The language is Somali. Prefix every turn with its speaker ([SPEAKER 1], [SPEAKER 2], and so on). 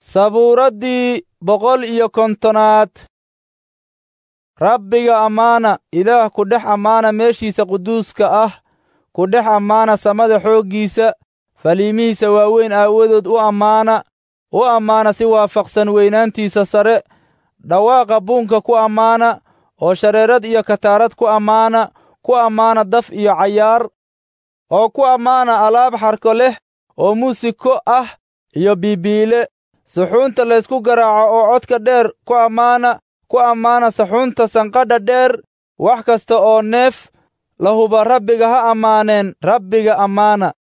[SPEAKER 1] sabuuraddii boqol iyo kontonaad rabbiga ammaana ilaah ku dhex ammaana meeshiisa quduuska ah ku dhex ammaana samada xooggiisa faliimihiisa waaweyn aawadood u ammaana u ammaana si waafaqsan weynaantiisa sare dhawaaqa buunka ku ammaana oo shareerad iyo kataarad ku ammaana ku ammaana daf iyo cayaar oo ku ammaana alaab xarko leh oo muusiko ah iyo biibiile suxuunta laysku garaaco oo codka dheer ku ammaana ku ammaana saxuunta sanqadha dheer wax kasta oo neef lahuba rabbiga ha ammaaneen rabbiga ammaana